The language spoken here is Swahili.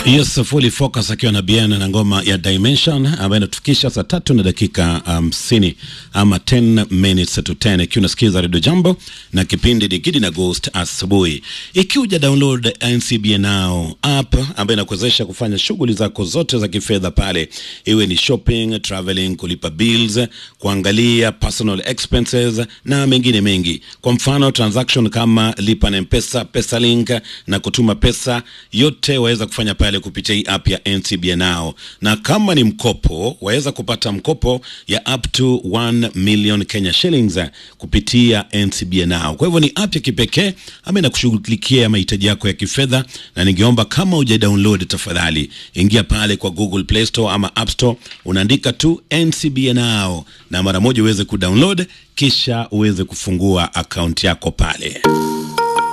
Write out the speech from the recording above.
Yes, fully focus akiwa na Bien na ngoma ya Dimension ambayo inatufikisha saa tatu na dakika hamsini um, ama 10 minutes to 10 ikiwa unasikiza Radio Jambo na kipindi Digidi na Ghost asubuhi. Ikiwa uja download NCBA Now app ambayo inakuwezesha kufanya shughuli zako zote za kifedha pale, iwe ni shopping, traveling, kulipa bills, kuangalia personal expenses na mengine mengi. Kwa mfano transaction kama lipa na Mpesa, Pesalink na kutuma pesa, yote waweza kufanya pale kupitia hii app ya NCBA Now, na kama ni mkopo waweza kupata mkopo ya up to 1 million Kenya shillings kupitia NCBA Now. Kwa hivyo ni app ya kipekee ambayo inakushughulikia mahitaji yako ya kifedha, na ningeomba kama uja download, tafadhali ingia pale kwa Google Play Store ama App Store, unaandika tu NCBA Now na mara moja uweze kudownload kisha uweze kufungua akaunti yako pale.